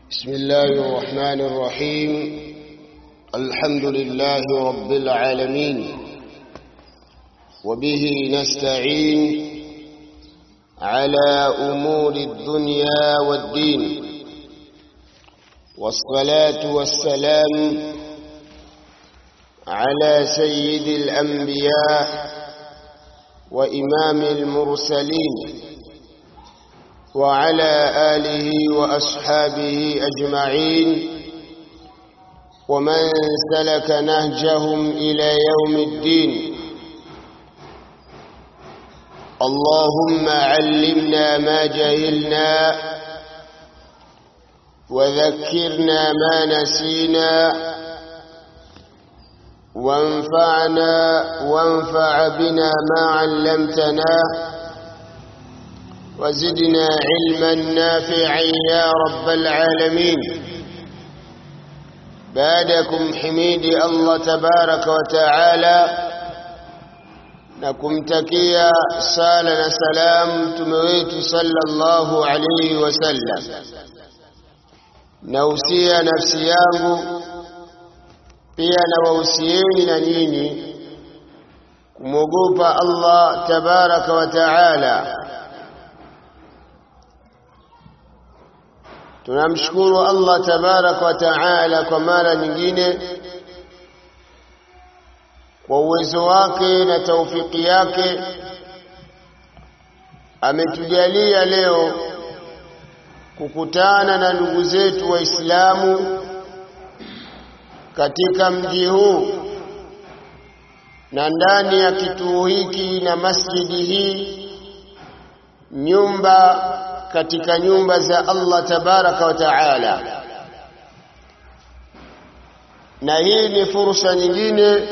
بسم الله الرحمن الرحيم الحمد لله رب العالمين وبه نستعين على أمور الدنيا والدين والصلاة والسلام على سيد الأنبياء وإمام المرسلين وعلى آله وأصحابه أجمعين ومن سلك نهجهم إلى يوم الدين اللهم علمنا ما جهلنا وذكرنا ما نسينا وانفعنا وانفع بنا ما علمتنا وزدنا علما نافعا يا رب العالمين بعدكم حميد الله تبارك وتعالى na kumtakia sala na salam mtume wetu sallallahu alayhi wasallam nausia nafsi yangu pia na wahusieni na nyinyi kumwogopa Allah tabaraka wa taala tunamshukuru Allah tabaraka wa taala kwa mara nyingine kwa uwezo wake na taufiki yake ametujalia leo kukutana na ndugu zetu waislamu katika mji huu na ndani ya kituo hiki na masjidi hii nyumba katika nyumba za Allah tabaraka wa taala na hii ni fursa nyingine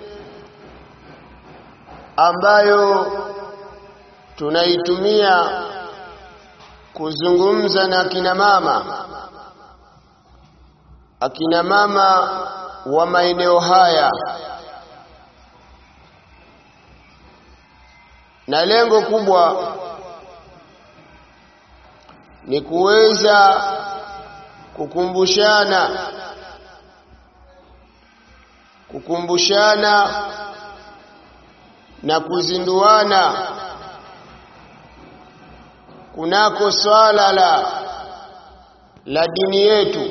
ambayo tunaitumia kuzungumza na akina mama akina mama wa maeneo haya na lengo kubwa ni kuweza kukumbushana kukumbushana na kuzinduana kunako swala la la dini yetu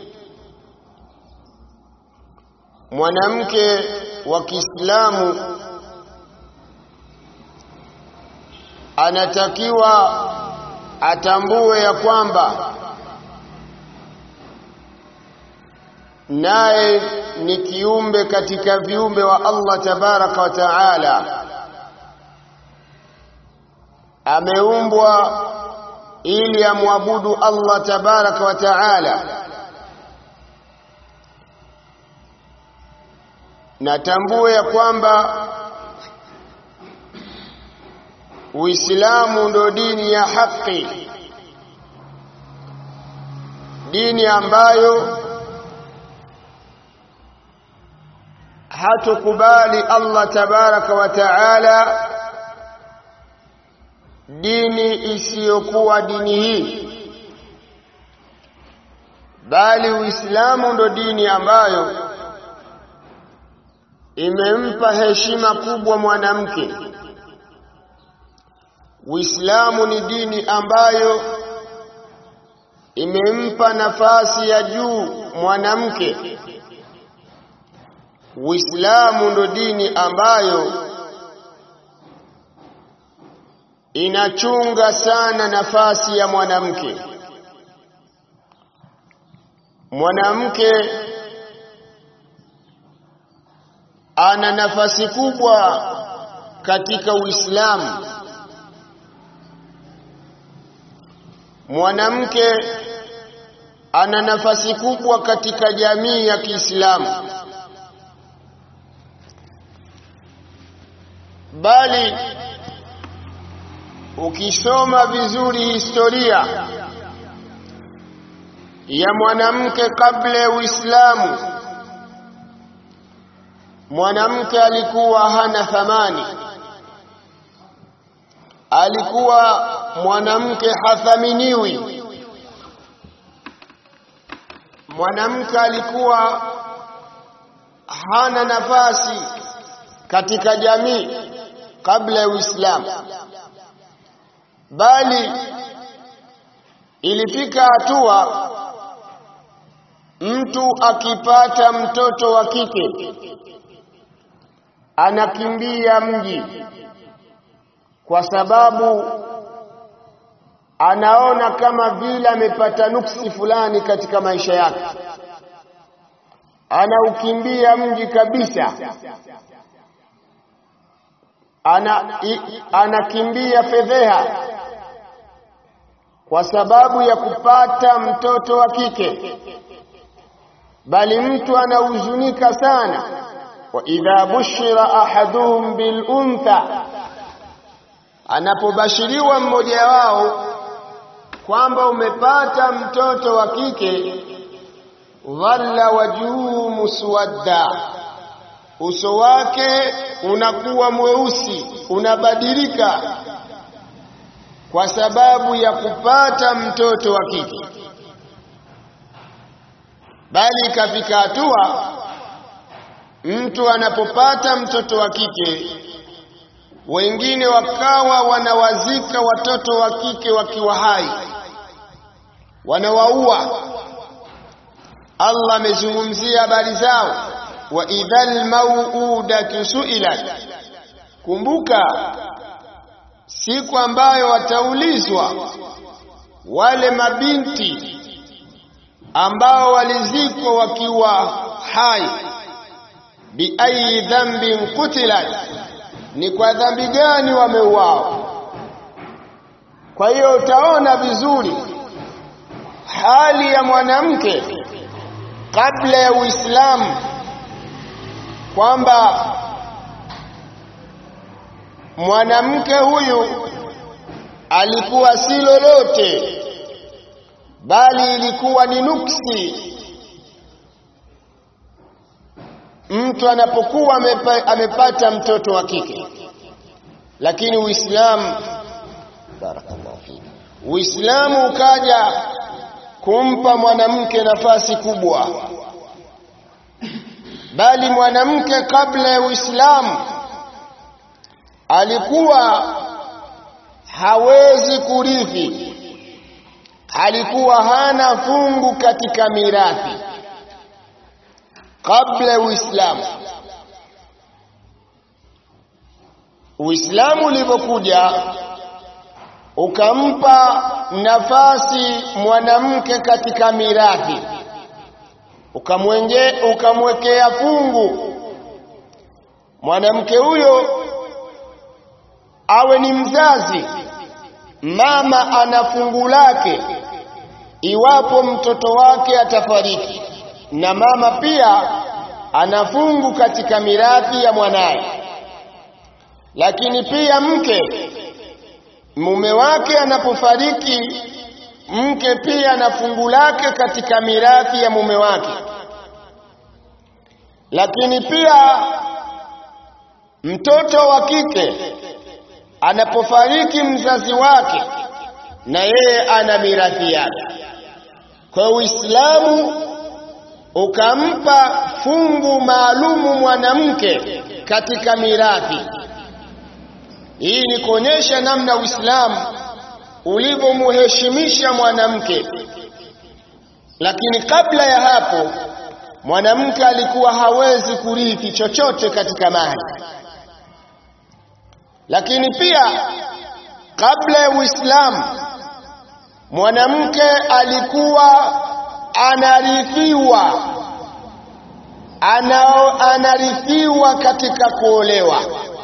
mwanamke wa Kiislamu anatakiwa atambue ya kwamba naye ni kiumbe katika viumbe wa Allah tabaraka wa taala ameumbwa ili amwabudu Allah tabaraka wa taala natambue ya kwamba Uislamu ndo dini ya haki dini ambayo hatukubali Allah tabaraka wa taala dini isiyokuwa dini hii bali Uislamu ndo dini ambayo imempa heshima kubwa mwanamke Uislamu ni dini ambayo imempa nafasi ya juu mwanamke Uislamu ndo dini ambayo inachunga sana nafasi ya mwanamke. Mwanamke ana nafasi kubwa katika Uislamu. Mwanamke ana nafasi kubwa katika jamii ya Kiislamu. bali ukisoma vizuri historia ya mwanamke kabla ya Uislamu mwanamke alikuwa hana thamani alikuwa mwanamke hathaminiwi mwanamke alikuwa hana nafasi katika jamii kabla ya Uislamu, bali ilifika hatua mtu akipata mtoto wa kike anakimbia mji kwa sababu anaona kama vile amepata nuksi fulani katika maisha yake, anaukimbia mji kabisa, ana i, anakimbia fedheha kwa sababu ya kupata mtoto wa kike, bali mtu anahuzunika sana. wa idha bushira ahaduhum bil untha, anapobashiriwa mmoja wao kwamba umepata mtoto wa kike, dhalla wajhuhu muswadda, uso wake unakuwa mweusi, unabadilika kwa sababu ya kupata mtoto wa kike. Bali ikafika hatua mtu anapopata mtoto wa kike, wengine wakawa wanawazika watoto wa kike wakiwa hai, wanawaua. Allah amezungumzia habari zao, wa idhal mauudatu suilat, kumbuka siku ambayo wataulizwa wale mabinti ambao walizikwa wakiwa hai, biayi dhambin kutilat, ni kwa dhambi gani wameuawa. Kwa hiyo utaona vizuri hali ya mwanamke kabla ya Uislamu kwamba mwanamke huyu alikuwa si lolote, bali ilikuwa ni nuksi. Mtu anapokuwa amepa, amepata mtoto wa kike, lakini Uislamu, barakallahu fiki, Uislamu ukaja kumpa mwanamke nafasi kubwa, bali mwanamke kabla ya Uislamu alikuwa hawezi kurithi, alikuwa hana fungu katika mirathi kabla ya Uislamu. Uislamu ulipokuja ukampa nafasi mwanamke katika mirathi, ukamwenge ukamwekea fungu mwanamke huyo awe ni mzazi, mama ana fungu lake iwapo mtoto wake atafariki, na mama pia ana fungu katika mirathi ya mwanaye. Lakini pia mke, mume wake anapofariki, mke pia ana fungu lake katika mirathi ya mume wake. Lakini pia mtoto wa kike anapofariki mzazi wake na yeye ana mirathi yake. Kwa Uislamu ukampa fungu maalumu mwanamke katika mirathi. Hii ni kuonyesha namna Uislamu ulivyomuheshimisha mwanamke. Lakini kabla ya hapo mwanamke alikuwa hawezi kurithi chochote katika mali lakini pia kabla ya Uislamu mwanamke alikuwa anarithiwa ana, anarithiwa katika kuolewa.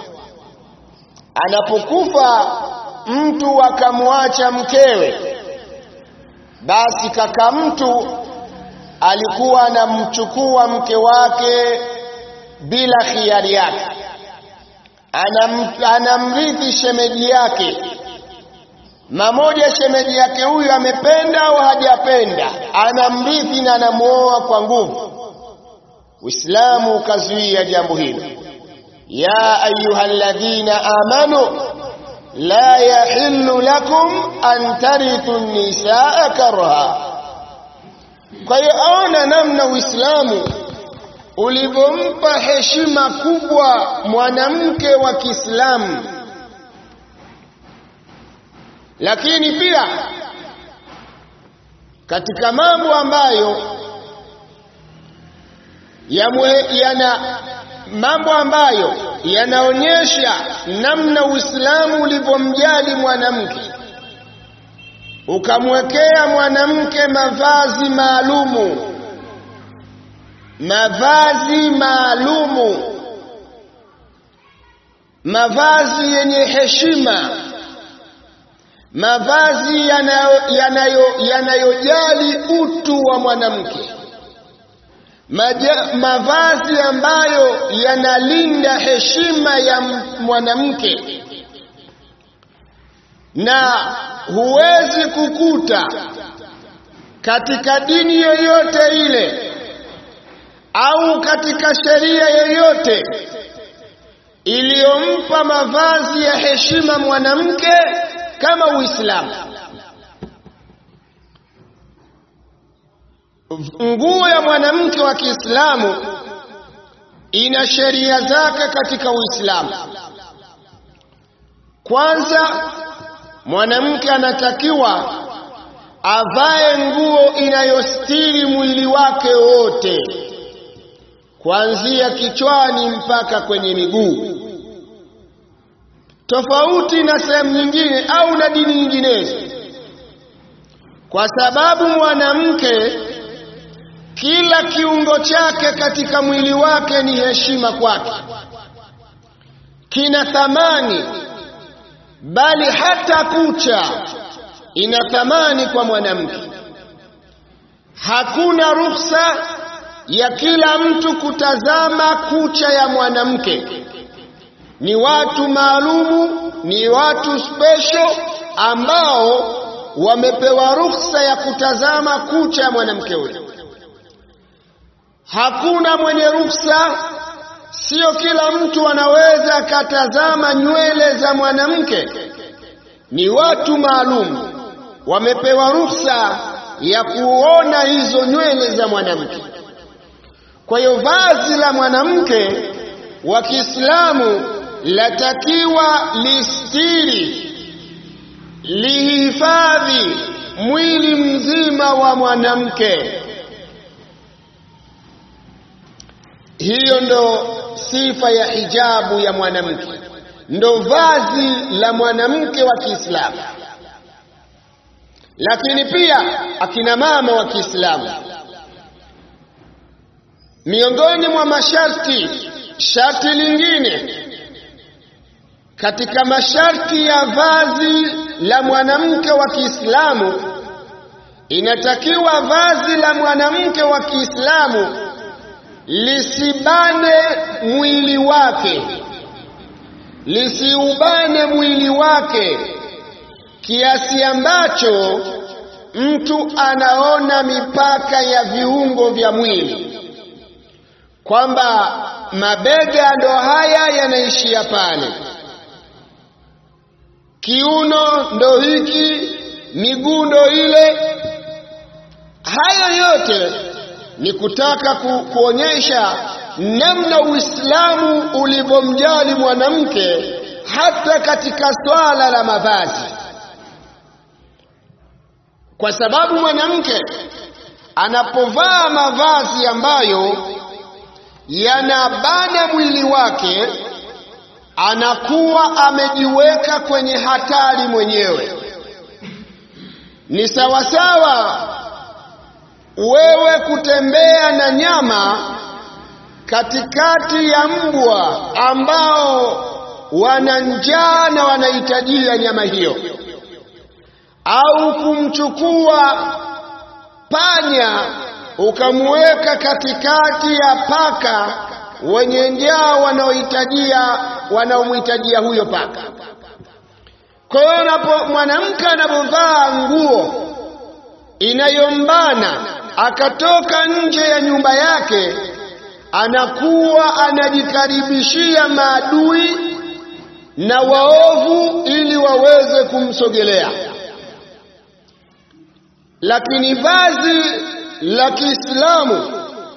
Anapokufa mtu akamwacha mkewe, basi kaka mtu alikuwa anamchukua mke wake bila khiari yake Anam, anamrithi shemeji yake mamoja. Shemeji yake huyu amependa au hajapenda, anamrithi na anamuoa kwa nguvu. Uislamu ukazuia jambo hilo, ya ayuha alladhina amanu la yahillu lakum an tarithu nisaa karha, kwa hiyo aona namna Uislamu ulivyompa heshima kubwa mwanamke wa Kiislamu lakini pia katika mambo ambayo yana mambo ambayo yanaonyesha namna Uislamu ulivyomjali mwanamke ukamwekea mwanamke mavazi maalumu mavazi maalumu mavazi yenye heshima mavazi yanayojali yanayo, yanayo utu wa mwanamke mavazi ambayo yanalinda heshima ya mwanamke na huwezi kukuta katika dini yoyote ile au katika sheria yoyote iliyompa mavazi ya heshima mwanamke kama Uislamu. Nguo ya mwanamke wa Kiislamu ina sheria zake katika Uislamu. Kwanza, mwanamke anatakiwa avae nguo inayostiri mwili wake wote kuanzia kichwani mpaka kwenye miguu, tofauti na sehemu nyingine au na dini nyinginezo, kwa sababu mwanamke kila kiungo chake katika mwili wake ni heshima kwake, kina thamani, bali hata kucha ina thamani kwa mwanamke. Hakuna ruhusa ya kila mtu kutazama kucha ya mwanamke. Ni watu maalumu, ni watu special ambao wamepewa ruhusa ya kutazama kucha ya mwanamke huyo. Hakuna mwenye ruhusa, sio kila mtu anaweza akatazama nywele za mwanamke. Ni watu maalum wamepewa ruhusa ya kuona hizo nywele za mwanamke. Kwa hiyo vazi la mwanamke wa Kiislamu latakiwa listiri, lihifadhi mwili mzima wa mwanamke. Hiyo ndo sifa ya hijabu ya mwanamke, ndo vazi la mwanamke wa Kiislamu. Lakini pia akina mama wa Kiislamu, miongoni mwa masharti, sharti lingine katika masharti ya vazi la mwanamke wa Kiislamu, inatakiwa vazi la mwanamke wa Kiislamu lisibane mwili wake, lisiubane mwili wake kiasi ambacho mtu anaona mipaka ya viungo vya mwili, kwamba mabega ndo haya yanaishia pale, kiuno ndo hiki, miguu ndo ile. Hayo yote ni kutaka ku, kuonyesha namna Uislamu ulivyomjali mwanamke hata katika swala la mavazi, kwa sababu mwanamke anapovaa mavazi ambayo yanabana mwili wake anakuwa amejiweka kwenye hatari mwenyewe. Ni sawasawa wewe kutembea na nyama katikati ya mbwa ambao wana njaa na wanahitajia nyama hiyo, au kumchukua panya ukamweka katikati ya paka wenye njaa wanaohitajia wanaomhitajia huyo paka. Kwa hiyo napo mwanamke anapovaa nguo inayombana akatoka nje ya nyumba yake, anakuwa anajikaribishia maadui na waovu ili waweze kumsogelea. Lakini vazi la Kiislamu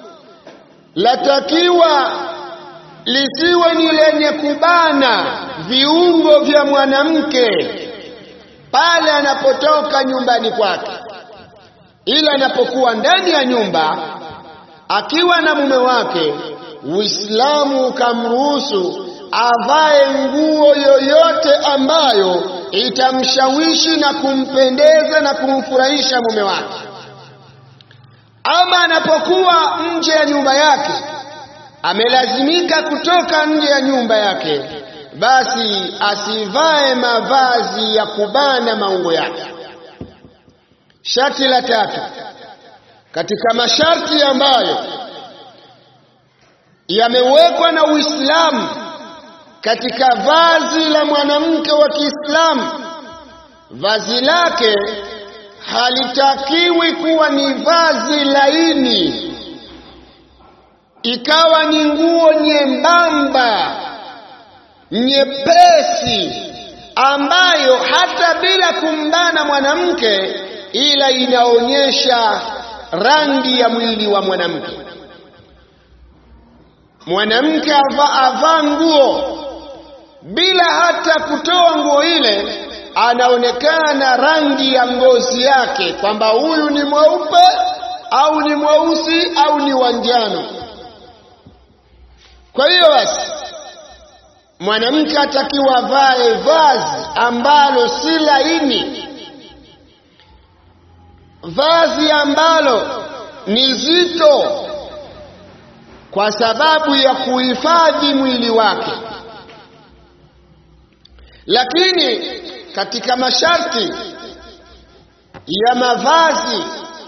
latakiwa lisiwe ni lenye kubana viungo vya mwanamke pale anapotoka nyumbani kwake, ila anapokuwa ndani ya nyumba akiwa na mume wake, Uislamu ukamruhusu avae nguo yoyote ambayo itamshawishi na kumpendeza na kumfurahisha mume wake. Ama anapokuwa nje ya nyumba yake, amelazimika kutoka nje ya nyumba yake, basi asivae mavazi ya kubana maungo yake. Sharti la tatu katika masharti ambayo yamewekwa na Uislamu katika vazi la mwanamke wa Kiislamu, vazi lake halitakiwi kuwa ni vazi laini, ikawa ni nguo nyembamba nyepesi, ambayo hata bila kumbana mwanamke, ila inaonyesha rangi ya mwili wa mwanamke. Mwanamke avaa nguo bila hata kutoa nguo ile, anaonekana rangi ya ngozi yake kwamba huyu ni mweupe au ni mweusi au ni wanjano. Kwa hiyo basi, mwanamke atakiwa avae vazi ambalo si laini, vazi ambalo ni zito, kwa sababu ya kuhifadhi mwili wake. Lakini katika masharti ya mavazi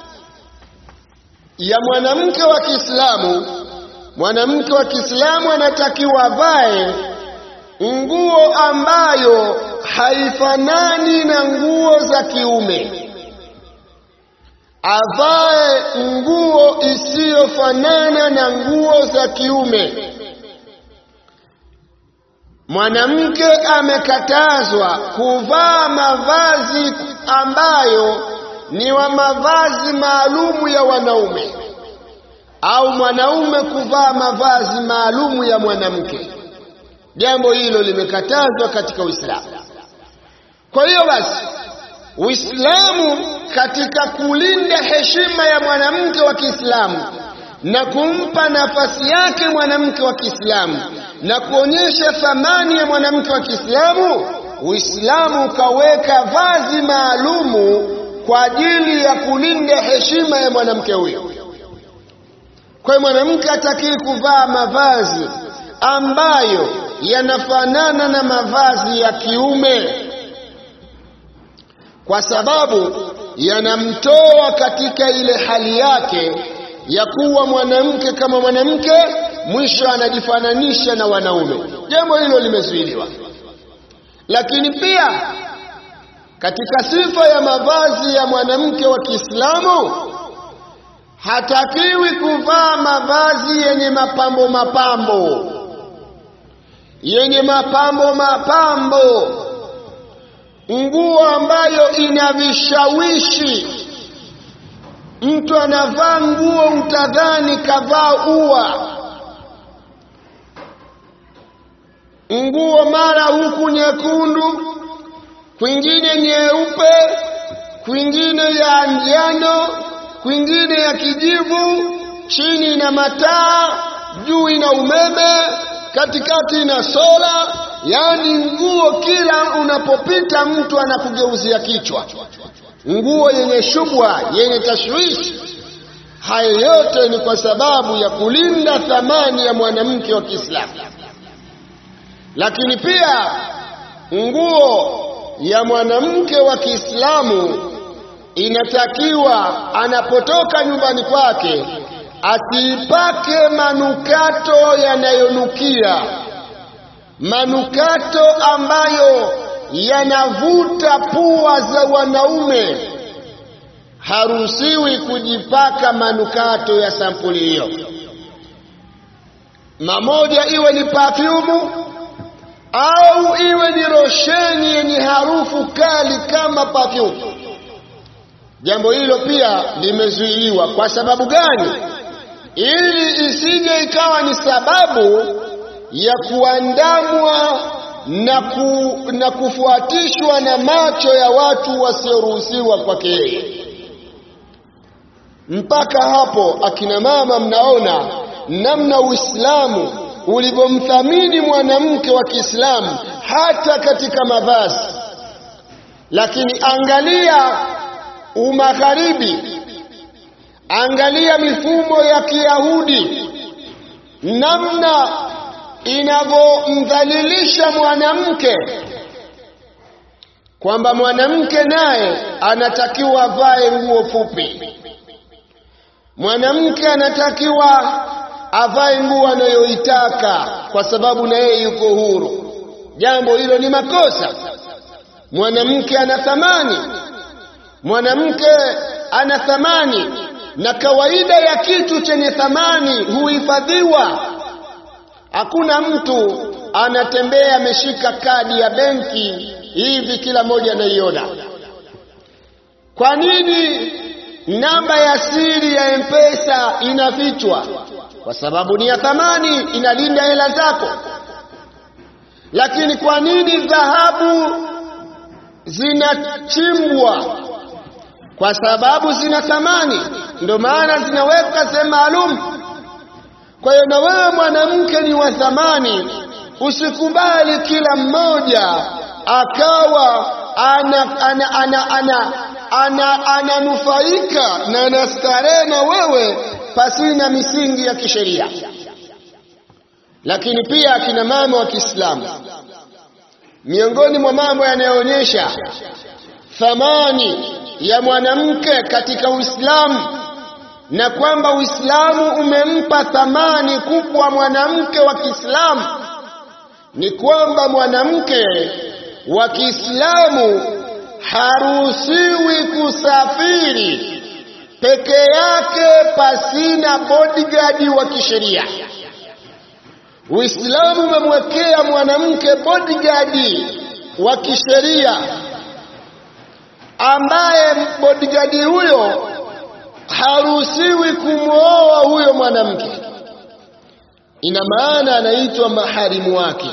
ya mwanamke wa Kiislamu, mwanamke wa Kiislamu anatakiwa avae nguo ambayo haifanani na nguo za kiume, avae nguo isiyofanana na nguo za kiume. Mwanamke amekatazwa kuvaa mavazi ambayo ni wa mavazi maalumu ya wanaume au mwanaume kuvaa mavazi maalumu ya mwanamke. Jambo hilo limekatazwa katika Uislamu. Kwa hiyo basi, Uislamu katika kulinda heshima ya mwanamke wa Kiislamu na kumpa nafasi yake mwanamke wa Kiislamu na kuonyesha thamani ya mwanamke wa Kiislamu, Uislamu ukaweka vazi maalumu kwa ajili ya kulinda heshima ya mwanamke huyo. Kwa hiyo mwanamke hatakii kuvaa mavazi ambayo yanafanana na mavazi ya kiume, kwa sababu yanamtoa katika ile hali yake ya kuwa mwanamke kama mwanamke, mwisho anajifananisha na wanaume. Jambo hilo limezuiliwa. Lakini pia katika sifa ya mavazi ya mwanamke wa Kiislamu hatakiwi kuvaa mavazi yenye mapambo mapambo, yenye mapambo mapambo, nguo ambayo ina vishawishi. Mtu anavaa nguo utadhani kavaa ua, nguo mara huku nyekundu, kwingine nyeupe, kwingine ya njano, kwingine ya kijivu, chini ina mataa, juu ina umeme, katikati ina sola. Yaani nguo kila unapopita mtu anakugeuzia kichwa, nguo yenye shubwa, yenye tashwishi. Haya yote ni kwa sababu ya kulinda thamani ya mwanamke wa Kiislamu. Lakini pia nguo ya mwanamke wa Kiislamu inatakiwa anapotoka nyumbani kwake asiipake manukato yanayonukia, manukato ambayo yanavuta pua za wanaume. Haruhusiwi kujipaka manukato ya sampuli hiyo. Mamoja iwe ni pafyumu au iwe ni rosheni yenye harufu kali kama pafyumu. jambo hilo pia limezuiliwa kwa sababu gani ili isije ikawa ni sababu ya kuandamwa na, ku, na kufuatishwa na macho ya watu wasioruhusiwa kwake yeye mpaka hapo akina mama mnaona namna uislamu ulivyomthamini mwanamke wa kiislamu hata katika mavazi lakini angalia umagharibi angalia mifumo ya kiyahudi namna inavyomdhalilisha mwanamke kwamba mwanamke naye anatakiwa avae nguo fupi mwanamke anatakiwa avae nguo anayoitaka kwa sababu na yeye yuko huru jambo hilo ni makosa mwanamke ana thamani mwanamke ana thamani na kawaida ya kitu chenye thamani huhifadhiwa hakuna mtu anatembea ameshika kadi ya benki hivi kila mmoja anaiona kwa nini namba ya siri ya mpesa inafichwa kwa sababu ni ya thamani inalinda hela zako lakini kwa nini dhahabu zinachimbwa kwa sababu zina thamani ndio maana zinaweka sehemu maalum kwa hiyo na wewe mwanamke ni wa thamani usikubali kila mmoja akawa ana ana ana ana ana ananufaika na anastarehe na wewe pasina misingi ya kisheria lakini pia akina mama wa Kiislamu miongoni mwa mambo yanayoonyesha thamani ya mwanamke katika Uislamu na kwamba Uislamu umempa thamani kubwa mwanamke wa Kiislamu ni kwamba mwanamke wa Kiislamu haruhusiwi kusafiri peke yake pasina bodyguard wa kisheria. Uislamu umemwekea mwanamke bodyguard wa kisheria ambaye bodyguard huyo haruhusiwi kumwoa huyo mwanamke. Ina maana anaitwa maharimu wake.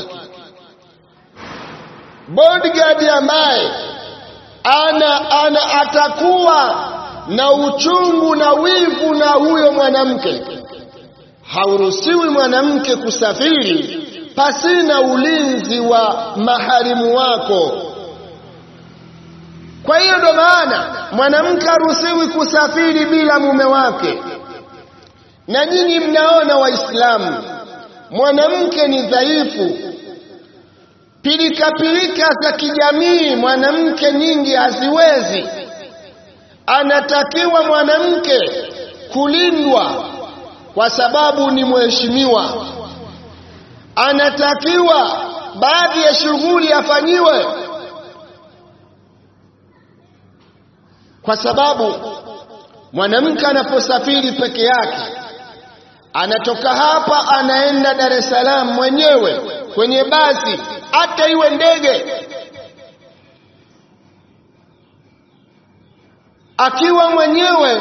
Bodyguard ambaye ana, ana atakuwa na uchungu na wivu na huyo mwanamke. Hauruhusiwi mwanamke kusafiri pasina ulinzi wa maharimu wako. Kwa hiyo ndo maana mwanamke haruhusiwi kusafiri bila mume wake. Na nyinyi mnaona Waislamu, mwanamke ni dhaifu, pilika pilika za kijamii mwanamke nyingi haziwezi. Anatakiwa mwanamke kulindwa kwa sababu ni mheshimiwa, anatakiwa baadhi ya shughuli afanyiwe kwa sababu mwanamke anaposafiri peke yake anatoka hapa anaenda Dar es Salaam mwenyewe kwenye basi, hata iwe ndege, akiwa mwenyewe,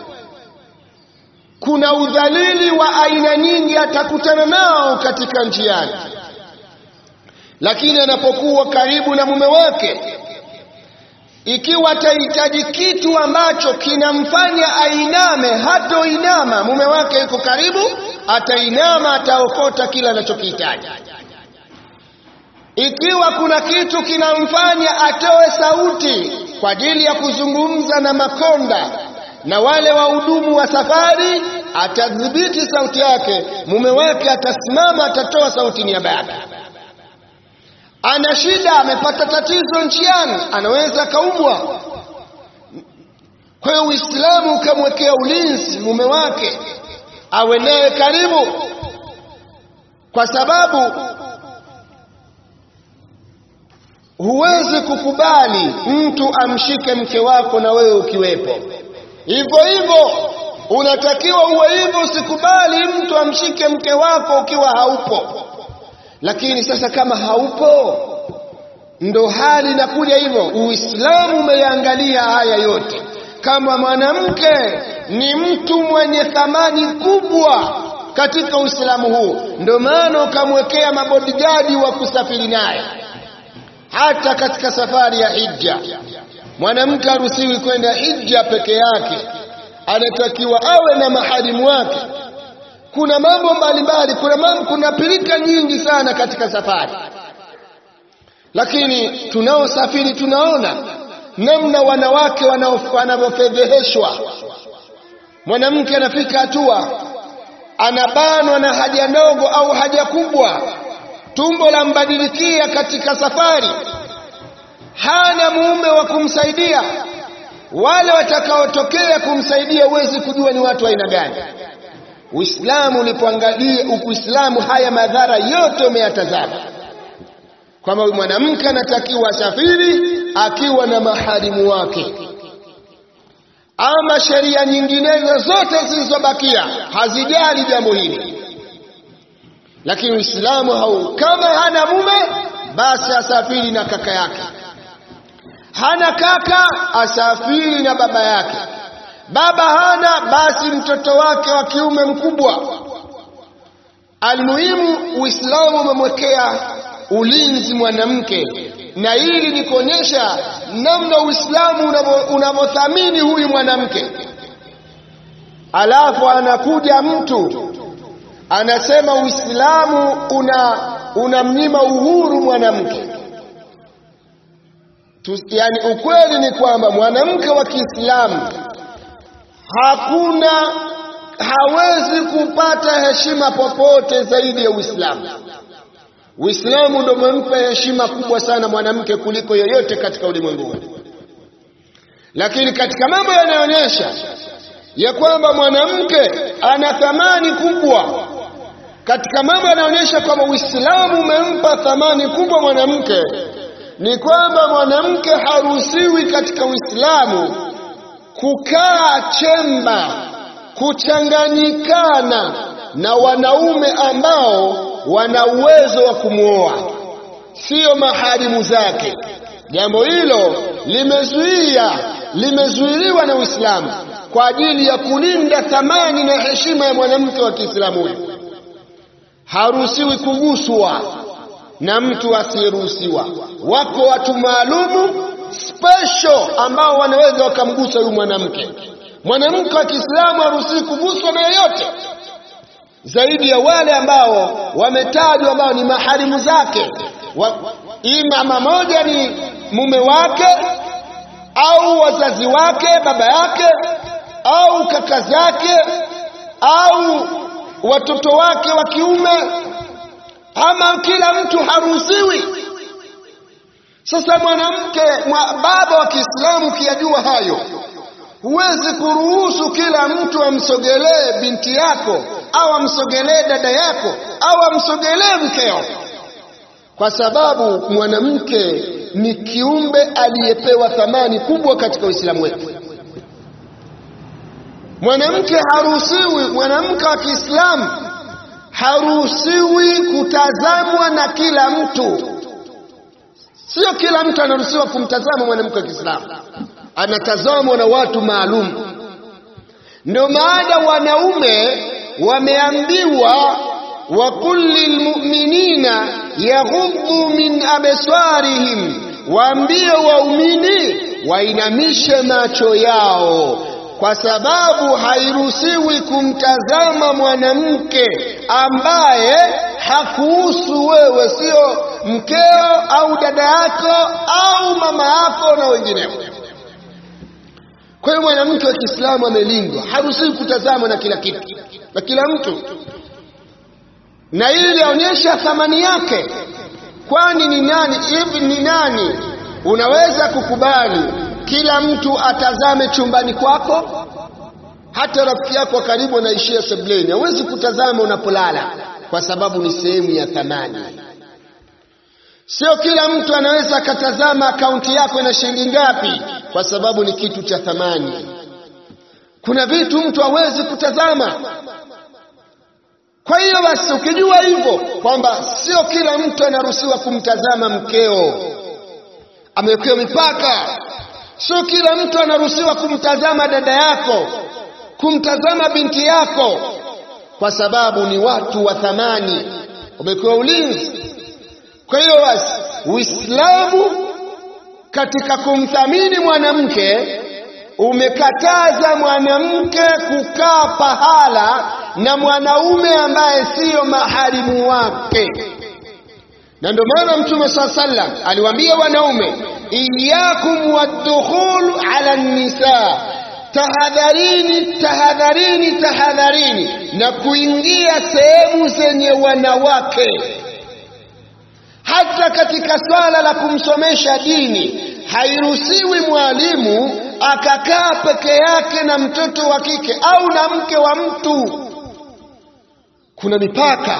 kuna udhalili wa aina nyingi atakutana nao katika njiani, lakini anapokuwa karibu na mume wake ikiwa atahitaji kitu ambacho kinamfanya ainame, hatoinama. Mume wake yuko karibu, atainama, ataokota kila anachokihitaji. Ikiwa kuna kitu kinamfanya atoe sauti kwa ajili ya kuzungumza na makonda na wale wahudumu wa safari, atadhibiti sauti yake. Mume wake atasimama, atatoa sauti niaba yake ana shida, amepata tatizo njiani, anaweza akaumwa. Kwa hiyo Uislamu ukamwekea ulinzi mume wake, awe naye karibu, kwa sababu huwezi kukubali mtu amshike mke wako na wewe ukiwepo. Hivyo hivyo unatakiwa uwe hivyo, usikubali mtu amshike mke wako ukiwa haupo lakini sasa kama haupo, ndo hali inakuja hivyo. Uislamu umeangalia haya yote, kama mwanamke ni mtu mwenye thamani kubwa katika Uislamu huu, ndio maana ukamwekea mabodigadi wa kusafiri naye hata katika safari ya hija. Mwanamke haruhusiwi kwenda hija peke yake, anatakiwa awe na maharimu wake. Kuna mambo mbalimbali, kuna mambo, kuna pilika nyingi sana katika safari, lakini tunaosafiri tunaona namna wanawake wanavyofedheheshwa. Mwanamke anafika hatua anabanwa na haja ndogo au haja kubwa, tumbo la mbadilikia katika safari, hana mume wa kumsaidia. Wale watakaotokea kumsaidia, huwezi kujua ni watu aina gani. Uislamu ulipoangalia Uislamu, haya madhara yote umeyatazama, kwamba mwanamke anatakiwa asafiri akiwa na maharimu wake ama sheria nyinginezo zote zilizobakia hazijali jambo hili, lakini Uislamu hau, kama hana mume basi asafiri na kaka yake, hana kaka asafiri na baba yake, baba hana basi mtoto wake wa kiume mkubwa. Almuhimu, Uislamu umemwekea ulinzi mwanamke na hili ni kuonyesha namna Uislamu unavyothamini huyu mwanamke. Alafu anakuja mtu anasema Uislamu una unamnyima uhuru mwanamke. Yaani, ukweli ni kwamba mwanamke wa Kiislamu hakuna hawezi kupata heshima popote zaidi ya Uislamu. Uislamu ndio umempa heshima kubwa sana mwanamke kuliko yoyote katika ulimwengu. Lakini katika mambo yanayoonyesha ya kwamba mwanamke ana thamani kubwa, katika mambo yanayoonyesha kwamba Uislamu umempa thamani kubwa mwanamke ni kwamba mwanamke haruhusiwi katika Uislamu kukaa chemba, kuchanganyikana na wanaume ambao wana uwezo wa kumwoa, siyo maharimu zake. Jambo hilo limezuia limezuiliwa na Uislamu kwa ajili ya kulinda thamani na heshima ya mwanamke wa Kiislamu. Huyo haruhusiwi kuguswa na mtu asiyeruhusiwa. Wako watu maalumu special ambao wanaweza wakamgusa huyu mwanamke. Mwanamke wa Kiislamu haruhusiwi kuguswa na yeyote zaidi ya wale ambao wametajwa ambao ni maharimu zake wa, ima moja ni mume wake au wazazi wake, baba yake au kaka zake au watoto wake wa kiume, ama kila mtu haruhusiwi. Sasa mwanamke mwa baba wa Kiislamu ukiyajua hayo, huwezi kuruhusu kila mtu amsogelee binti yako au amsogelee dada yako au amsogelee mkeo, kwa sababu mwanamke ni kiumbe aliyepewa thamani kubwa katika Uislamu wetu. Mwanamke haruhusiwi, mwanamke wa Kiislamu haruhusiwi kutazamwa na kila mtu. Sio kila mtu anaruhusiwa kumtazama mwanamke wa Kiislamu, anatazamwa na watu maalum. Ndio maana wanaume wameambiwa wa kulli lmuminina yaghuddu min absarihim, waambie waumini wainamishe macho yao, kwa sababu hairuhusiwi kumtazama mwanamke ambaye hakuhusu wewe, sio mkeo au dada yako au mama yako na wengineo. Kwa hiyo mwanamke wa Kiislamu amelindwa, haruhusiwi kutazamwa na kila kitu na kila mtu, na hili linaonyesha thamani yake. Kwani ni nani hivi, ni nani unaweza kukubali kila mtu atazame chumbani kwako? Hata rafiki yako wa karibu anaishia sebuleni, hawezi kutazama unapolala, kwa sababu ni sehemu ya thamani. Sio kila mtu anaweza akatazama akaunti yako ina shilingi ngapi, kwa sababu ni kitu cha thamani. Kuna vitu mtu hawezi kutazama. Kwa hiyo basi, ukijua hivyo kwamba sio kila mtu anaruhusiwa kumtazama mkeo, amewekewa mipaka. Sio kila mtu anaruhusiwa kumtazama dada yako, kumtazama binti yako, kwa sababu ni watu wa thamani, wamepewa ulinzi. Kwa hiyo basi, Uislamu katika kumthamini mwanamke umekataza mwanamke kukaa pahala na mwanaume ambaye siyo maharimu wake, na ndio maana Mtume saa sallam aliwaambia wanaume, iyakum waddukhul ala nisa, tahadharini, tahadharini, tahadharini na kuingia sehemu zenye wanawake. Hata katika swala la kumsomesha dini hairuhusiwi mwalimu akakaa peke yake na mtoto wa kike au na mke wa mtu. Kuna mipaka.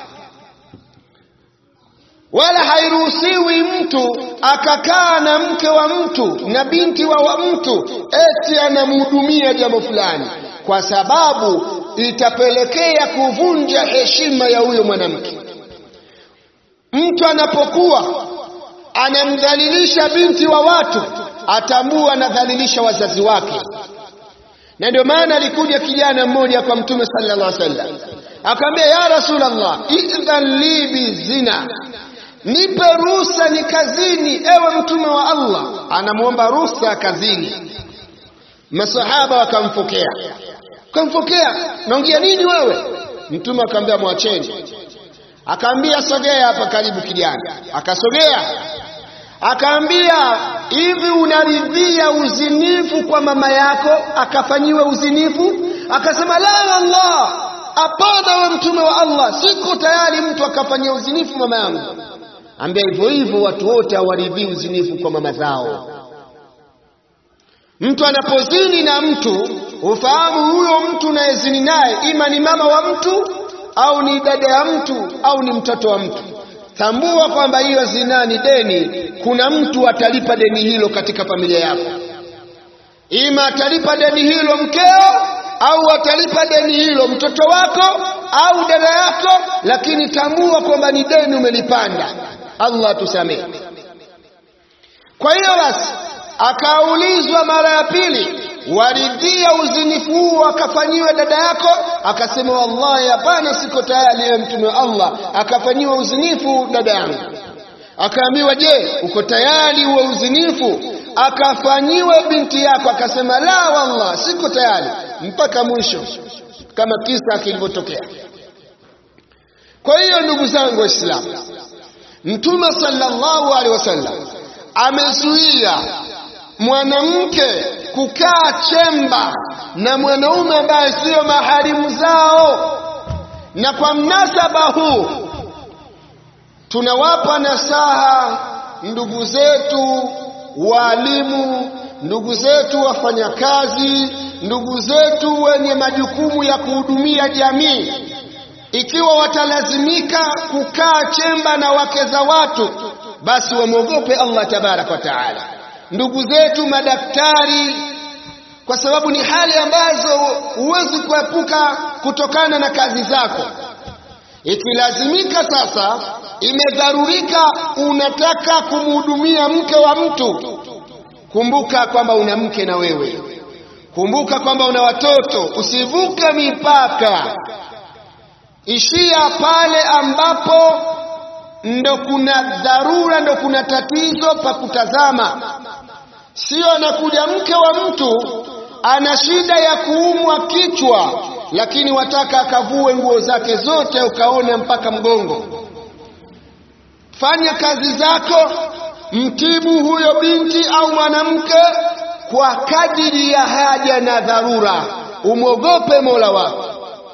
Wala hairuhusiwi mtu akakaa na mke wa mtu na binti wa, wa mtu eti anamhudumia jambo fulani, kwa sababu itapelekea kuvunja heshima ya huyo mwanamke. Mtu anapokuwa anamdhalilisha binti wa watu atambua anadhalilisha wazazi wake. Na ndio maana alikuja kijana mmoja kwa Mtume sallallahu alaihi wasallam akamwambia, ya Rasulullah, idhan li bizina, nipe ruhusa ni kazini, ewe Mtume wa Allah. Anamwomba ruhusa kazini. Masahaba wakamfokea, wakamfokea, naongea nini wewe? Mtume akamwambia, mwacheni. Akaambia, sogea hapa karibu kijana. Akasogea akaambia hivi, unaridhia uzinifu kwa mama yako akafanyiwe uzinifu? Akasema la wallah, hapana, we mtume wa Allah, siko tayari mtu akafanyia uzinifu mama yangu. Ambia hivyo hivyo, watu wote hawaridhii uzinifu kwa mama zao. Mtu anapozini na mtu, ufahamu huyo mtu unayezini naye ima ni mama wa mtu au ni dada ya mtu au ni mtoto wa mtu. Tambua kwamba hiyo zinaa ni deni. Kuna mtu atalipa deni hilo katika familia yako, ima atalipa deni hilo mkeo, au atalipa deni hilo mtoto wako au dada yako, lakini tambua kwamba ni deni umelipanda. Allah tusamehe. Kwa hiyo basi, akaulizwa mara ya pili, waridhia uzinifu huu akafanyiwe dada yako? Akasema wallahi, hapana, siko tayari, ewe mtume wa Allah, akafanyiwa uzinifu dada yangu. Akaambiwa, je, uko tayari uwe uzinifu akafanyiwe binti yako? Akasema la wallah, siko tayari, mpaka mwisho, kama kisa kilivyotokea. Kwa hiyo ndugu zangu Waislamu, Mtume sallallahu alaihi wasallam amezuia mwanamke kukaa chemba na mwanaume ambaye siyo maharimu zao. Na kwa mnasaba huu tunawapa nasaha ndugu zetu walimu, ndugu zetu wafanyakazi, ndugu zetu wenye majukumu ya kuhudumia jamii, ikiwa watalazimika kukaa chemba na wake za watu, basi wamwogope Allah tabaraka wa taala. Ndugu zetu madaktari, kwa sababu ni hali ambazo huwezi kuepuka kutokana na kazi zako. Ikilazimika sasa, imedharurika, unataka kumhudumia mke wa mtu, kumbuka kwamba una mke na wewe, kumbuka kwamba una watoto. Usivuke mipaka, ishia pale ambapo ndo kuna dharura, ndo kuna tatizo pa kutazama. Sio anakuja mke wa mtu ana shida ya kuumwa kichwa, lakini wataka akavue nguo zake zote ukaone mpaka mgongo. Fanya kazi zako, mtibu huyo binti au mwanamke kwa kadiri ya haja na dharura, umwogope Mola wako.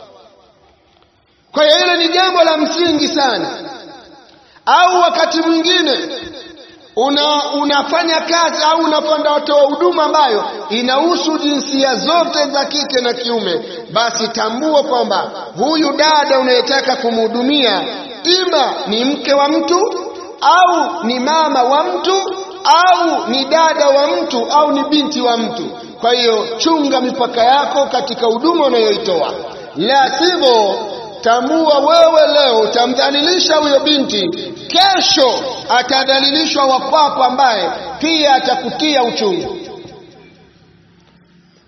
Kwa hiyo hilo ni jambo la msingi sana. Au wakati mwingine una, unafanya kazi au unafanya watoa huduma ambayo inahusu jinsia zote za kike na kiume, basi tambua kwamba huyu dada unayetaka kumhudumia ima ni mke wa mtu au ni mama wa mtu au ni dada wa mtu au ni binti wa mtu. Kwa hiyo chunga mipaka yako katika huduma unayoitoa, la sivyo tambua wewe leo utamdhalilisha huyo binti, kesho atadhalilishwa wa kwako ambaye pia atakutia uchungu.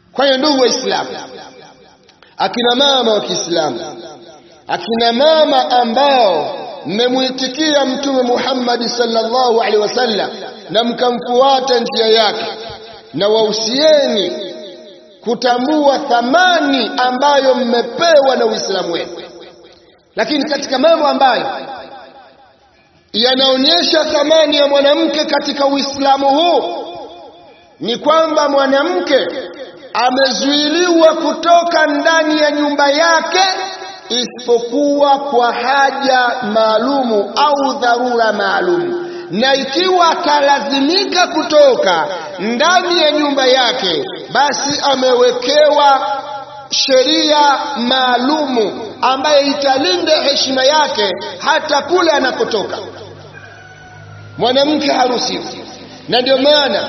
Kwa hiyo ndugu Waislamu, akina mama wa Kiislamu, akina mama ambao mmemuitikia Mtume Muhammad sallallahu alaihi wasallam na mkamfuata njia yake, na wahusieni kutambua thamani ambayo mmepewa na Uislamu wenu. Lakini katika mambo ambayo yanaonyesha thamani ya mwanamke katika Uislamu huu ni kwamba mwanamke amezuiliwa kutoka ndani ya nyumba yake isipokuwa kwa haja maalumu au dharura maalumu, na ikiwa atalazimika kutoka ndani ya nyumba yake, basi amewekewa sheria maalumu ambayo italinda heshima yake hata kule anakotoka. Mwanamke haruhusiwi, na ndio maana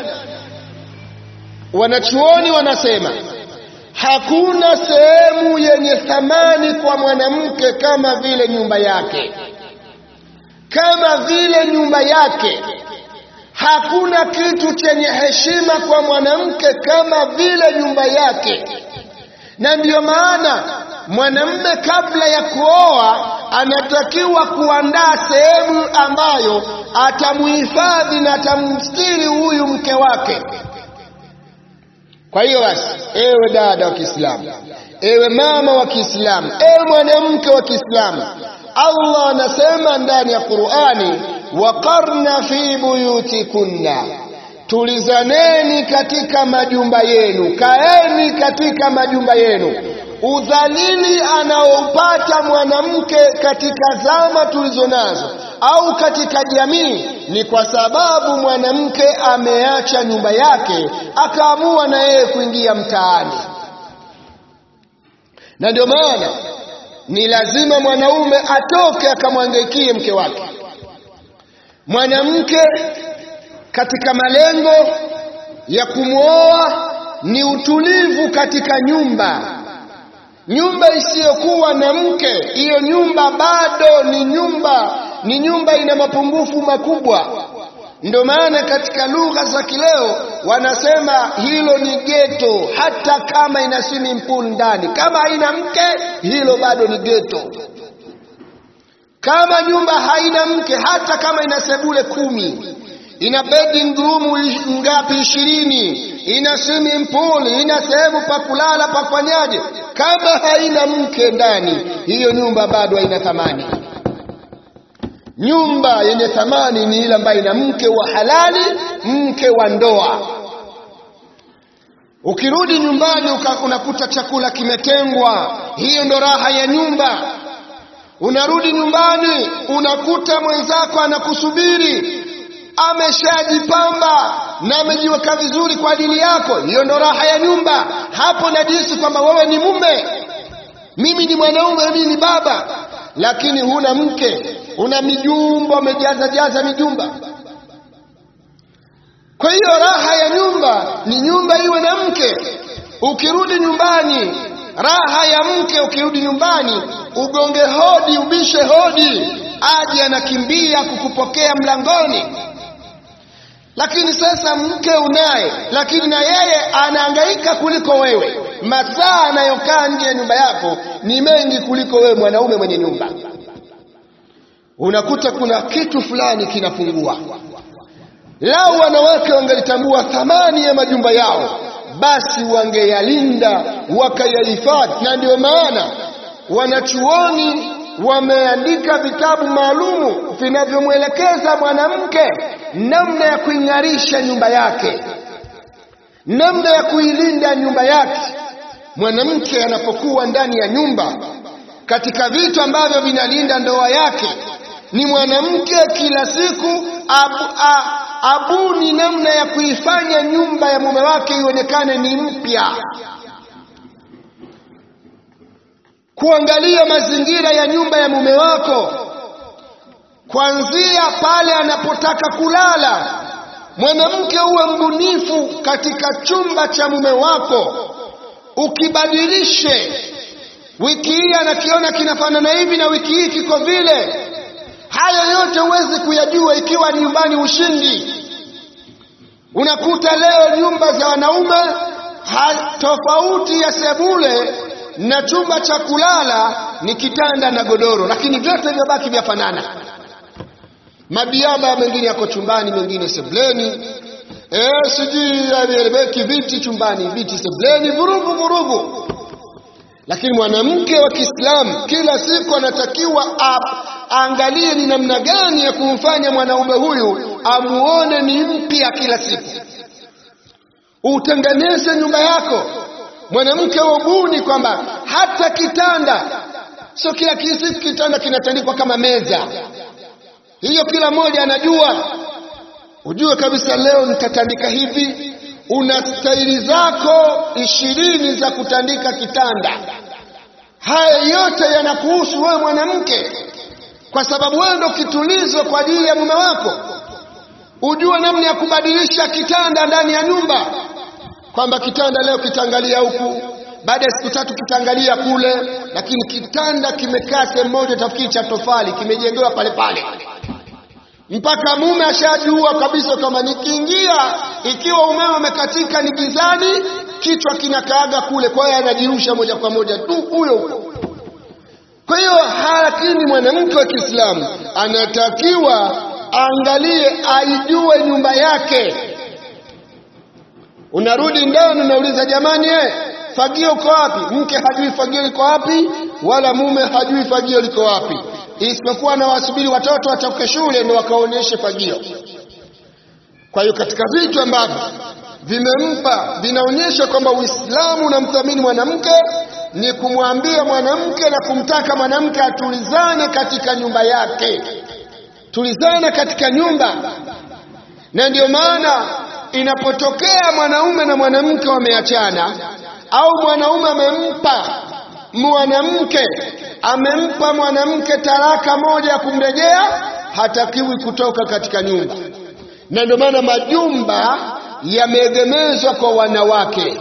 wanachuoni wanasema hakuna sehemu yenye thamani kwa mwanamke kama vile nyumba yake, kama vile nyumba yake. Hakuna kitu chenye heshima kwa mwanamke kama vile nyumba yake, na ndiyo maana mwanamume kabla ya kuoa anatakiwa kuandaa sehemu ambayo atamuhifadhi na atamstiri huyu mke wake. Kwa hiyo basi, ewe dada wa Kiislamu, ewe mama wa Kiislamu, ewe mwanamke wa Kiislamu, Allah anasema ndani ya Qur'ani, waqarna fi buyutikunna, tulizaneni katika majumba yenu, kaeni katika majumba yenu. Udhalili anaopata mwanamke katika zama tulizo nazo au katika jamii ni kwa sababu mwanamke ameacha nyumba yake akaamua na yeye kuingia mtaani, na ndio maana ni lazima mwanaume atoke akamwangaikie mke wake. Mwanamke katika malengo ya kumwoa ni utulivu katika nyumba. Nyumba isiyokuwa na mke, hiyo nyumba bado ni nyumba, ni nyumba ina mapungufu makubwa. Ndio maana katika lugha za kileo wanasema hilo ni geto, hata kama ina swimming pool ndani, kama haina mke, hilo bado ni geto. Kama nyumba haina mke, hata kama ina sebule kumi, ina bedroom room ngapi, ishirini, ina swimming pool, ina sehemu pa kulala pa kufanyaje, kama haina mke ndani, hiyo nyumba bado haina thamani. Nyumba yenye thamani ni ile ambayo ina mke wa halali, mke wa ndoa. Ukirudi nyumbani unakuta chakula kimetengwa, hiyo ndo raha ya nyumba. Unarudi nyumbani unakuta mwenzako anakusubiri, ameshajipamba na amejiweka vizuri kwa ajili yako, hiyo ndo raha ya nyumba. Hapo najisi kwamba wewe ni mume, mimi ni mwanaume, mimi ni baba, lakini huna mke una mijumba umejaza jaza mijumba. Kwa hiyo raha ya nyumba ni nyumba iwe na mke. Ukirudi nyumbani, raha ya mke, ukirudi nyumbani ugonge hodi, ubishe hodi, aje anakimbia kukupokea mlangoni. Lakini sasa mke unaye, lakini na yeye anahangaika kuliko wewe. Masaa anayokaa nje ya nyumba yako ni mengi kuliko wewe mwanaume mwenye nyumba unakuta kuna kitu fulani kinapungua. Lau wanawake wangelitambua thamani ya majumba yao, basi wangeyalinda wakayahifadhi. Na ndio maana wanachuoni wameandika vitabu maalumu vinavyomwelekeza mwanamke namna ya kuing'arisha nyumba yake, namna ya kuilinda nyumba yake. Mwanamke anapokuwa ndani ya nyumba, katika vitu ambavyo vinalinda ndoa yake ni mwanamke kila siku abu, a, abuni namna ya kuifanya nyumba ya mume wake ionekane ni mpya, kuangalia mazingira ya nyumba ya mume wako kuanzia pale anapotaka kulala. Mwanamke uwe mbunifu katika chumba cha mume wako, ukibadilishe. Wiki hii anakiona kinafanana hivi na wiki hii kiko vile. Haya yote huwezi kuyajua ikiwa ni nyumbani ushindi. Unakuta leo nyumba za wanaume ha, tofauti ya sebule na chumba cha kulala ni kitanda na godoro, lakini vyote vyabaki vyafanana. Mabiaba mengine yako chumbani, mengine sebuleni. Eh, sijui yameeleweki, viti chumbani, viti sebuleni, vurugu vurugu. Lakini mwanamke wa Kiislamu kila siku anatakiwa aangalie ni namna gani ya kumfanya mwanaume huyu amuone ni mpya kila siku. Utengeneze nyumba yako, mwanamke ubuni kwamba hata kitanda sio kila siku kitanda kinatandikwa kama meza. Hiyo kila mmoja anajua, ujue kabisa leo nitatandika hivi. Una staili zako ishirini za kutandika kitanda. Haya yote yanakuhusu wewe mwanamke, kwa sababu wewe ndo kitulizo kwa ajili ya mume wako. Ujue namna ya kubadilisha kitanda ndani ya nyumba, kwamba kitanda leo kitaangalia huku, baada ya siku tatu kitaangalia kule, lakini kitanda kimekaa sehemu moja, tafikiri cha tofali, kimejengewa pale pale mpaka mume ashajua kabisa kwamba nikiingia, ikiwa umeme umekatika ni gizani, kichwa kinakaaga kule, kwa hiyo anajirusha moja kwa moja tu huyo huyo. Kwa hiyo lakini mwanamke wa Kiislamu anatakiwa angalie, aijue nyumba yake. Unarudi ndani, unauliza jamani, eh, fagio uko wapi? Mke hajui fagio liko wapi, wala mume hajui fagio liko wapi isipokuwa na wasubiri watoto watoke shule ndio wakaonyeshe fagio. Kwa hiyo katika vitu ambavyo vimempa vinaonyesha kwamba Uislamu unamthamini mwanamke ni kumwambia mwanamke na kumtaka mwanamke atulizane katika nyumba yake, tulizane katika nyumba. Na ndiyo maana inapotokea mwanaume na mwanamke wameachana au mwanaume amempa mwanamke amempa mwanamke talaka moja ya kumrejea, hatakiwi kutoka katika nyumba. Na ndio maana majumba yameegemezwa kwa wanawake,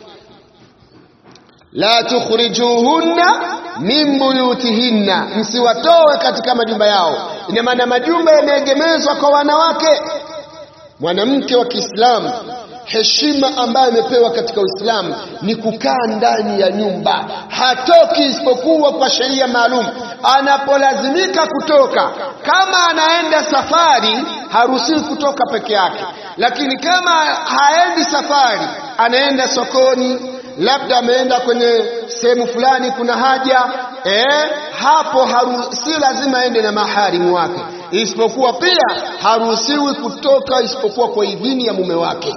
la tukhrijuhunna min buyutihinna, msiwatoe katika majumba yao. Ina maana majumba yameegemezwa kwa wanawake. Mwanamke wa Kiislamu heshima ambayo imepewa katika Uislamu ni kukaa ndani ya nyumba, hatoki isipokuwa kwa sheria maalum. Anapolazimika kutoka, kama anaenda safari, haruhusiwi kutoka peke yake, lakini kama haendi safari, anaenda sokoni, labda ameenda kwenye sehemu fulani, kuna haja eh, hapo si lazima aende na maharimu wake, isipokuwa pia haruhusiwi kutoka isipokuwa kwa idhini ya mume wake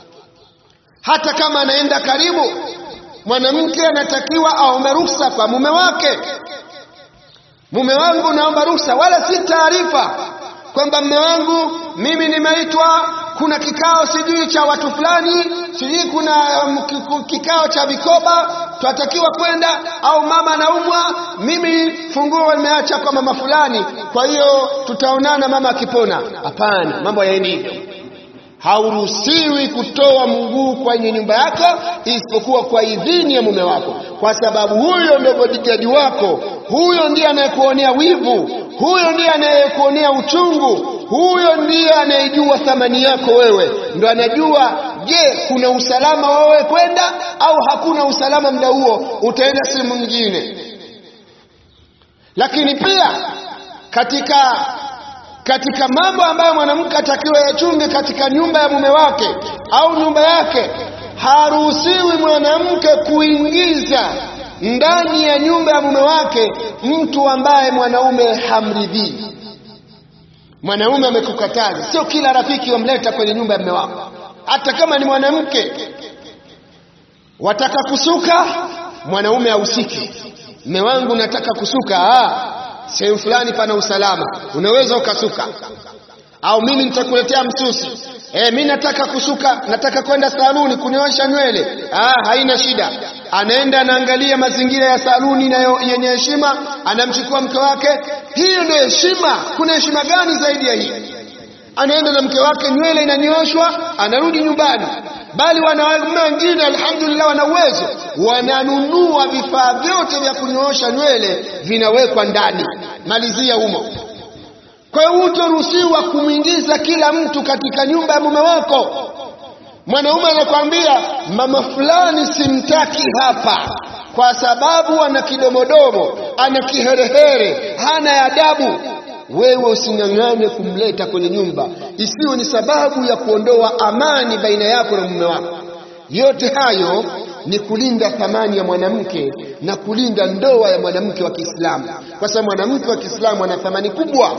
hata kama anaenda karibu, mwanamke anatakiwa aombe ruhusa kwa mume wake. Mume wangu, naomba ruhusa, wala si taarifa kwamba mume wangu, mimi nimeitwa, kuna kikao sijui cha watu fulani, sijui kuna um, kikao cha vikoba, tunatakiwa kwenda, au mama anaumwa, mimi funguo nimeacha kwa mama fulani, kwa hiyo tutaonana mama akipona. Hapana, mambo yaendi hivyo. Hauruhusiwi kutoa mguu kwenye nyumba yako isipokuwa kwa idhini ya mume wako, kwa sababu huyo ndio bodyguard wako, huyo ndiye anayekuonea wivu, huyo ndiye anayekuonea uchungu, huyo ndiye anayejua thamani yako wewe, ndo anajua, je, kuna usalama wewe kwenda au hakuna usalama muda huo, utaenda sehemu nyingine. Lakini pia katika katika mambo ambayo mwanamke atakiwa yachunge katika nyumba ya mume wake au nyumba yake, haruhusiwi mwanamke kuingiza ndani ya nyumba ya mume wake mtu ambaye mwanaume hamridhii. Mwanaume amekukataza, sio kila rafiki wamleta kwenye nyumba ya mume wako, hata kama ni mwanamke. Wataka kusuka, mwanaume ahusiki. Mume wangu, nataka kusuka ah sehemu fulani pana usalama, unaweza ukasuka, au mimi nitakuletea msusi. E, mi nataka kusuka, nataka kwenda saluni kunyoosha nywele. Ah, haina shida. Anaenda anaangalia mazingira ya saluni na yenye heshima, anamchukua mke wake. Hiyo ndio heshima. Kuna heshima gani zaidi ya hii? Anaenda na mke wake, nywele inanyooshwa, anarudi nyumbani. Bali wanaume wengine alhamdulillah, wana uwezo, wananunua vifaa vyote vya kunyoosha nywele, vinawekwa ndani, malizia humo. Kwa hiyo hutoruhusiwa kumwingiza kila mtu katika nyumba ya mume wako. Mwanaume anakwambia mama fulani simtaki hapa kwa sababu ana kidomodomo, ana kiherehere, hana adabu. Wewe using'ang'ane kumleta kwenye nyumba, isiwe ni sababu ya kuondoa amani baina yako na mume wako. Yote hayo ni kulinda thamani ya mwanamke na kulinda ndoa ya mwanamke wa Kiislamu, kwa sababu mwanamke wa Kiislamu ana thamani kubwa.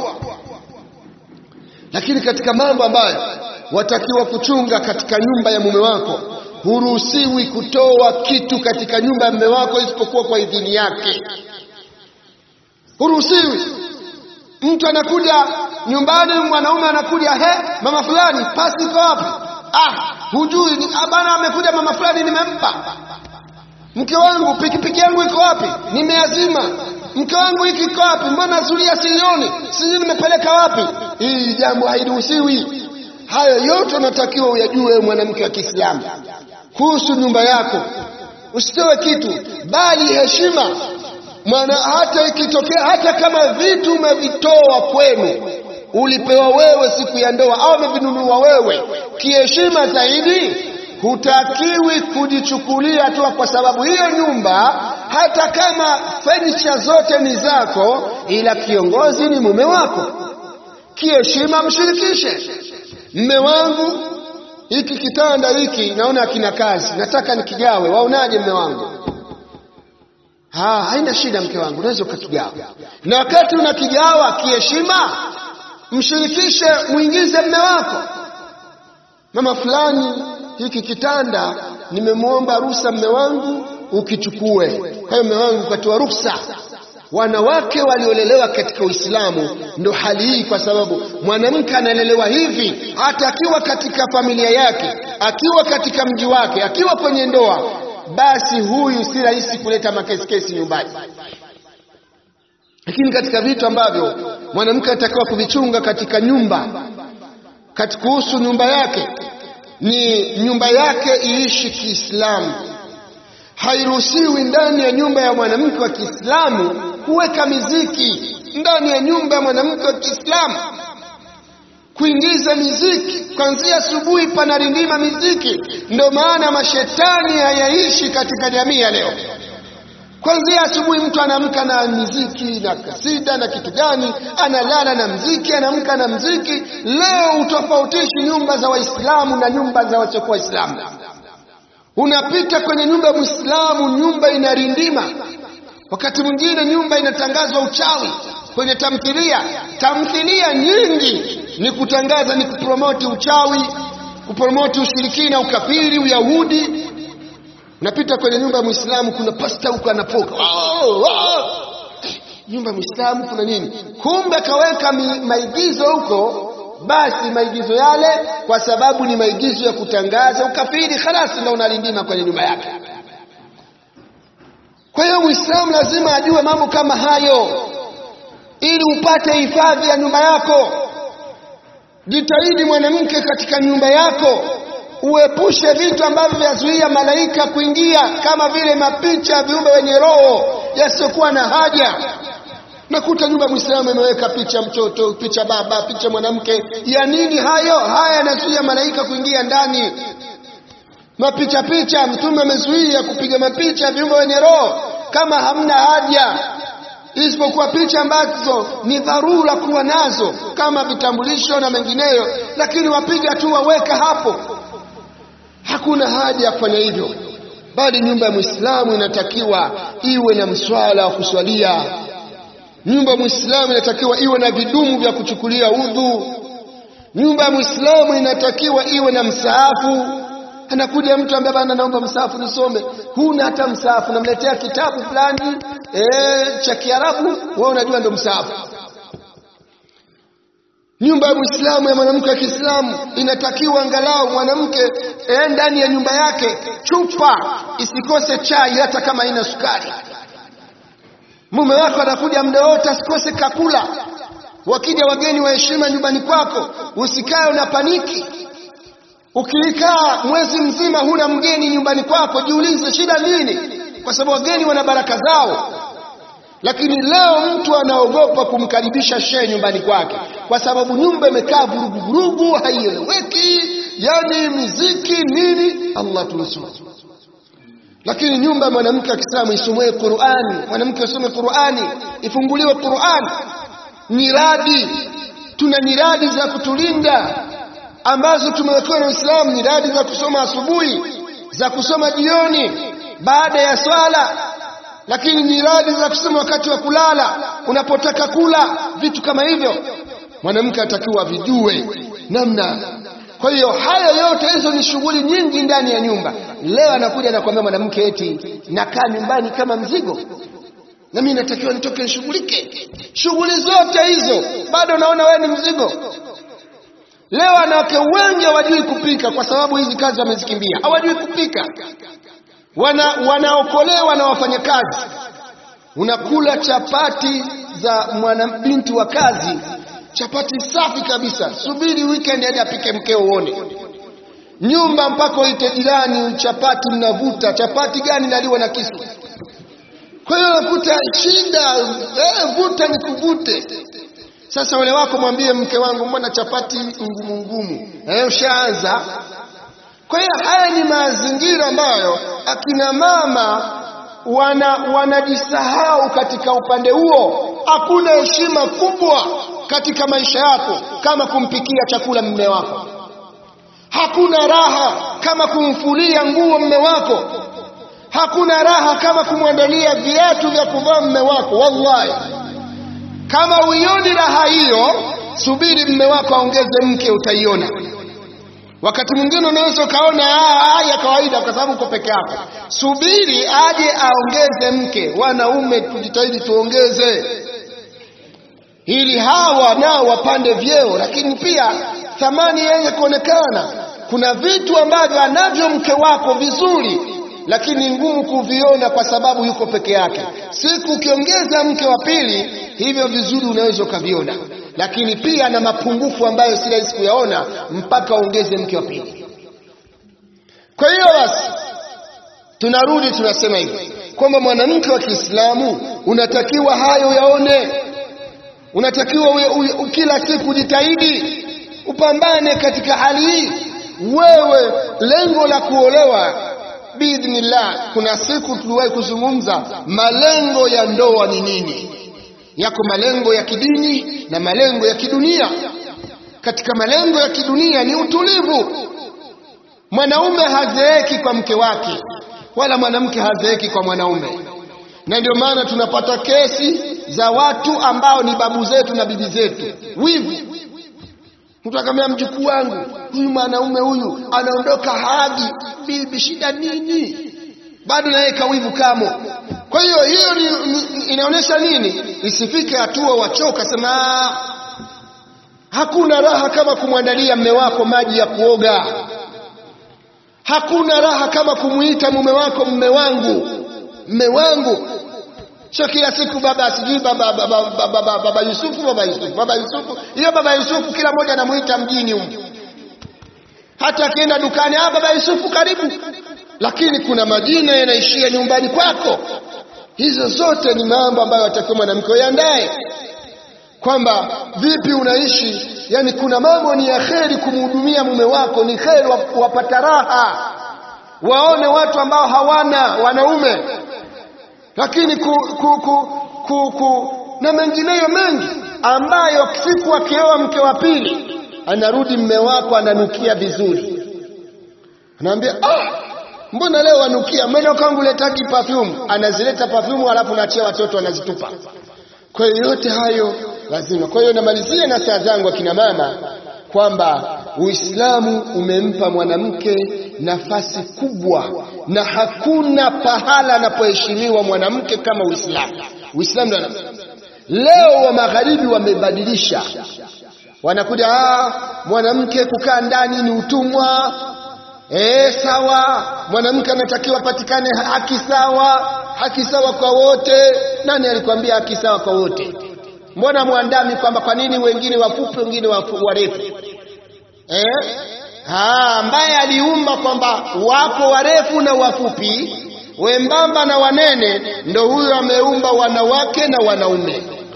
Lakini katika mambo ambayo watakiwa kuchunga katika nyumba ya mume wako, huruhusiwi kutoa kitu katika nyumba ya mume wako isipokuwa kwa idhini yake. Huruhusiwi. Mtu anakuja nyumbani, mwanaume anakuja, he, mama fulani, pasi iko wapi? Ah, hujui ni bana, amekuja mama fulani, nimempa. Mke wangu, pikipiki yangu iko wapi? Nimeazima. Mke wangu hiki iko wapi? Mbona zulia silioni? Sijui nimepeleka wapi? Hii jambo hairuhusiwi. Hayo yote unatakiwa uyajue mwanamke wa Kiislamu kuhusu nyumba yako. Usitoe kitu, bali heshima mwana, hata ikitokea, hata kama vitu umevitoa kwenu, ulipewa wewe siku ya ndoa au umevinunua wewe, kiheshima zaidi, hutakiwi kujichukulia tu kwa sababu hiyo nyumba, hata kama furniture zote ni zako, ila kiongozi ni mume wako. Kiheshima mshirikishe mme wangu, hiki kitanda hiki naona kina kazi, nataka nikigawe, waonaje mme wangu? Ha, haina shida mke wangu, unaweza ukakigawa. Na wakati unakigawa kiheshima, mshirikishe, mwingize mme wako. Mama fulani, hiki kitanda nimemwomba ruhusa mme wangu ukichukue. Kwa hiyo mme wangu ukatoa ruhusa. Wanawake waliolelewa katika Uislamu ndo hali hii, kwa sababu mwanamke analelewa hivi, hata akiwa katika familia yake, akiwa katika mji wake, akiwa kwenye ndoa, basi huyu si rahisi kuleta makesikesi nyumbani. Lakini katika vitu ambavyo mwanamke anatakiwa kuvichunga katika nyumba, katika kuhusu nyumba yake, ni nyumba yake iishi Kiislamu. Hairuhusiwi ndani ya nyumba ya mwanamke wa Kiislamu kuweka miziki ndani ya nyumba ya mwanamke wa Kiislamu, kuingiza miziki kuanzia asubuhi, panarindima miziki. Ndio maana mashetani hayaishi katika jamii ya leo. Kuanzia asubuhi mtu anaamka na miziki na kasida na kitu gani, analala na mziki, anaamka na mziki. Leo utofautishi nyumba za Waislamu na nyumba za wasiokuwa Waislamu. Unapita kwenye nyumba ya Muislamu, nyumba inarindima wakati mwingine nyumba inatangazwa uchawi kwenye tamthilia. Tamthilia nyingi ni kutangaza, ni kupromoti uchawi, kupromoti ushirikina, ukafiri, uyahudi. Unapita kwenye nyumba ya Muislamu, kuna pasta huko anapoka, oh, oh. Nyumba ya Muislamu kuna nini? Kumbe kaweka maigizo huko. Basi maigizo yale, kwa sababu ni maigizo ya kutangaza ukafiri, khalasi, na unalindima kwenye nyumba yake. Kwa hiyo Muislamu lazima ajue mambo kama hayo ili upate hifadhi ya nyumba yako. Jitahidi mwanamke, katika nyumba yako uepushe vitu ambavyo vyazuia malaika kuingia, kama vile mapicha ya viumbe wenye roho yasiyokuwa na haja. Nakuta nyumba ya Muislamu imeweka picha mtoto, picha baba, picha mwanamke. Ya nini hayo? Haya yanazuia malaika kuingia ndani mapicha picha. Mtume amezuia kupiga mapicha viumbe wenye roho kama hamna haja, isipokuwa picha ambazo ni dharura kuwa nazo kama vitambulisho na mengineyo, lakini wapiga tu waweka hapo, hakuna haja ya kufanya hivyo. Bali nyumba ya Muislamu inatakiwa iwe na mswala wa kuswalia. Nyumba ya Muislamu inatakiwa iwe na vidumu vya kuchukulia udhu. Nyumba ya Muislamu inatakiwa iwe na msaafu anakuja mtu ambaye bana, naomba msaafu nisome. Huna hata msaafu, namletea kitabu fulani eh, cha Kiarabu, wewe unajua ndo msaafu. Nyumba ya Muislamu ya mwanamke wa Kiislamu inatakiwa angalau mwanamke eh, ndani ya nyumba yake chupa isikose chai, hata kama ina sukari. Mume wako anakuja muda wote, asikose kakula. Wakija wageni wa heshima nyumbani kwako, usikae una paniki Ukikaa mwezi mzima huna mgeni nyumbani kwako, jiulize shida nini? Kwa sababu wageni wana baraka zao. Lakini leo mtu anaogopa kumkaribisha shehe nyumbani kwake, kwa sababu nyumba imekaa vurugu vurugu, haieleweki. yani miziki nini Allah tunusuru lakini nyumba ya mwanamke wa Kiislamu isomwe Qur'ani mwanamke asome Qur'ani ifunguliwe Qur'ani nyiradi tuna nyiradi za kutulinda ambazo tumewekewa na Uislamu nyiradi za kusoma asubuhi za kusoma jioni baada ya swala lakini nyiradi za kusoma wakati wa kulala unapotaka kula vitu kama hivyo mwanamke atakiwa vijue namna kwa hiyo hayo yote hizo ni shughuli nyingi ndani ya nyumba leo anakuja anakuambia mwanamke eti nakaa nyumbani kama mzigo na mimi natakiwa nitoke nishughulike shughuli zote hizo bado naona wewe ni mzigo leo wanawake wengi hawajui kupika kwa sababu hizi kazi wamezikimbia hawajui kupika wana wanaokolewa na wafanyakazi unakula chapati za mwanabinti wa kazi chapati safi kabisa subiri weekend hadi apike mkeo uone nyumba mpaka uite jirani chapati mnavuta chapati gani naliwa na kisu kwa hiyo unakuta shida eh, vuta ni kuvute sasa wale wako mwambie mke wangu mbona chapati ngumu ngumu eh, ushaanza kwa hiyo haya ni mazingira ambayo akina mama wana wanajisahau katika upande huo hakuna heshima kubwa katika maisha yako kama kumpikia chakula mume wako hakuna raha kama kumfulia nguo mume wako hakuna raha kama kumwandalia viatu vya kuvaa mume wako wallahi kama uioni raha hiyo subiri mume wako aongeze mke utaiona wakati mwingine unaweza ukaona haya kawaida kwa sababu uko peke yako subiri aje aongeze mke wanaume tujitahidi tuongeze ili hawa nao wapande vyeo lakini pia thamani iweze kuonekana kuna vitu ambavyo anavyo mke wako vizuri lakini ngumu kuviona kwa sababu yuko peke yake siku ukiongeza mke wa pili hivyo vizuri unaweza ukaviona lakini pia na mapungufu ambayo si rahisi kuyaona mpaka uongeze mke wa pili kwa hiyo basi tunarudi tunasema hivi kwamba mwanamke wa Kiislamu unatakiwa hayo yaone unatakiwa uwe, uwe, kila siku jitahidi upambane katika hali hii wewe lengo la kuolewa biidhnillah kuna siku tuliwahi kuzungumza malengo ya ndoa ni nini yako malengo ya kidini na malengo ya kidunia katika malengo ya kidunia ni utulivu mwanaume hazeeki kwa mke wake wala mwanamke hazeeki kwa mwanaume na ndio maana tunapata kesi za watu ambao ni babu zetu na bibi zetu wivu mtu akamwambia mjukuu wangu huyu mwanaume huyu anaondoka hadi bibi shida nini bado naye kawivu kamo kwa hiyo hiyo ni, ni, inaonyesha nini isifike hatua wachoka sema hakuna raha kama kumwandalia mme wako maji ya kuoga hakuna raha kama kumuita mume wako mme wangu mme wangu sio kila siku baba sijui baba baba, baba, baba, baba Yusufu baba Yusufu baba Yusufu hiyo baba Yusufu kila mmoja anamuita mjini huko hata akienda dukani ah baba Yusufu karibu lakini kuna majina yanaishia nyumbani kwako hizo zote ni mambo ambayo atakiwa mwanamke uyandae kwamba vipi unaishi yani kuna mambo ni ya kheri kumhudumia mume wako ni kheri wapata raha waone watu ambao hawana wanaume lakini ku, ku, ku, ku, ku, na mengineyo mengi ambayo siku akioa mke wa pili anarudi mme wako ananukia vizuri anaambia ah, mbona leo wanukia mbona kwangu letaki perfume anazileta perfume alafu naachia watoto wanazitupa kwa hiyo yote hayo lazima kwa hiyo namalizia na saa zangu akina mama kwamba Uislamu umempa mwanamke nafasi kubwa na hakuna pahala anapoheshimiwa mwanamke kama Uislamu. Uislamu ndio leo wa magharibi wamebadilisha, wanakuja ah, mwanamke kukaa ndani ni utumwa. Eh, sawa, mwanamke anatakiwa patikane haki sawa, haki sawa kwa wote. Nani alikwambia haki sawa kwa wote? Mbona mwandami kwamba kwa nini wengine wafupi wengine warefu? Eh? Ha, ambaye aliumba kwamba wapo warefu na wafupi, wembamba na wanene, ndo huyo ameumba wanawake na wanaume.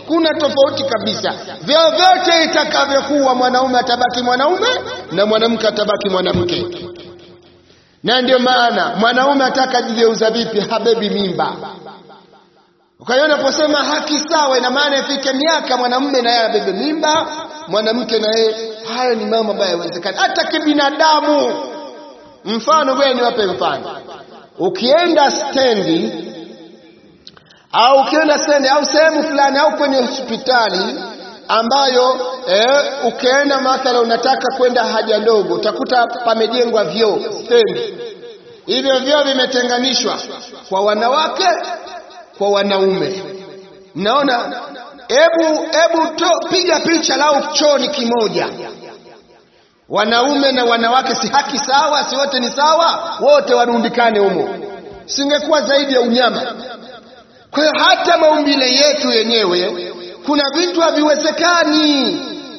kuna tofauti kabisa. Vyovyote itakavyokuwa, mwanaume atabaki mwanaume na mwanamke atabaki mwanamke. Na ndio maana mwanaume ataka jigeuza vipi, habebi mimba. Kwa hiyo unaposema haki sawa, ina maana ifike miaka mwanamume na yeye abebe mimba, mwanamke na yeye. Hayo ni mambo ambayo hayawezekani hata kibinadamu. Mfano wewe, niwape mfano. Ukienda stendi au ukienda stendi au sehemu fulani au kwenye hospitali ambayo eh, ukienda mathala unataka kwenda haja ndogo, utakuta pamejengwa vyoo stendi. Hivyo vyoo vimetenganishwa kwa wanawake kwa wanaume. Mnaona, hebu hebu piga picha lau choo ni kimoja, wanaume na wanawake, si haki sawa? Si wote ni sawa? Wote warundikane humo, singekuwa zaidi ya unyama. Kwa hiyo hata maumbile yetu yenyewe kuna vitu haviwezekani,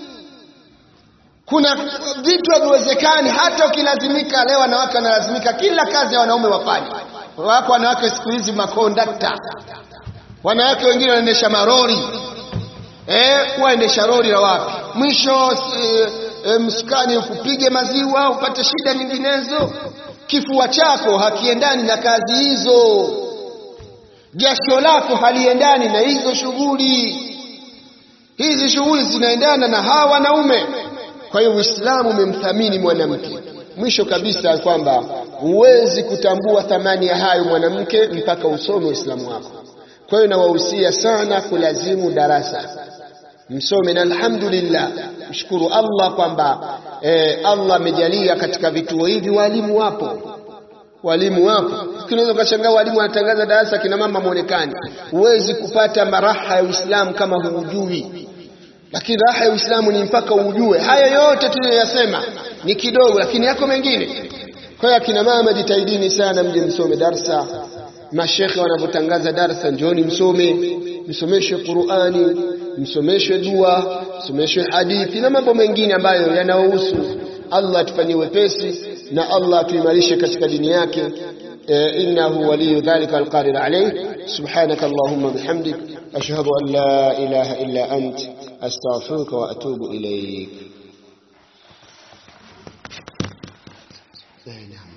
kuna vitu haviwezekani. Hata ukilazimika, leo wanawake wanalazimika kila kazi ya wanaume wafanye. Wako wanawake siku hizi makondakta, wanawake wengine wanaendesha marori eh, waendesha rori la wapi? Mwisho e, e, msukani ukupige maziwa upate shida nyinginezo. Kifua chako hakiendani na kazi hizo jasho lako haliendani na hizo shughuli. Hizi shughuli zinaendana na hawa wanaume. Kwa hiyo Uislamu umemthamini mwanamke. Mwisho kabisa kwamba huwezi kutambua thamani ya hayo mwanamke mpaka usome Uislamu wako. Kwa hiyo nawahusia sana kulazimu darasa, msome, na alhamdulillah, mshukuru Allah kwamba eh, Allah amejalia katika vituo hivi walimu wapo walimu wapo. Unaweza ukashangaa walimu wanatangaza darasa, kina mama mwonekani. Huwezi kupata maraha ya Uislamu kama huujui, lakini raha ya Uislamu ni mpaka ujue. Haya yote tuliyoyasema ni kidogo, lakini yako mengine. Kwa hiyo akina mama jitahidini sana, mje msome darsa. Mashekhe wanavyotangaza darsa, njooni msome, msomeshwe Qur'ani, msomeshwe dua, msomeshwe hadithi na mambo mengine ambayo yanayohusu Allah atufanyie wepesi na Allah atuimarishe katika dini yake. innahu waliyu dhalika alqadir alayh. Subhanaka allahumma bihamdik ashhadu an la ilaha illa ant astaghfiruka wa atubu ilayk.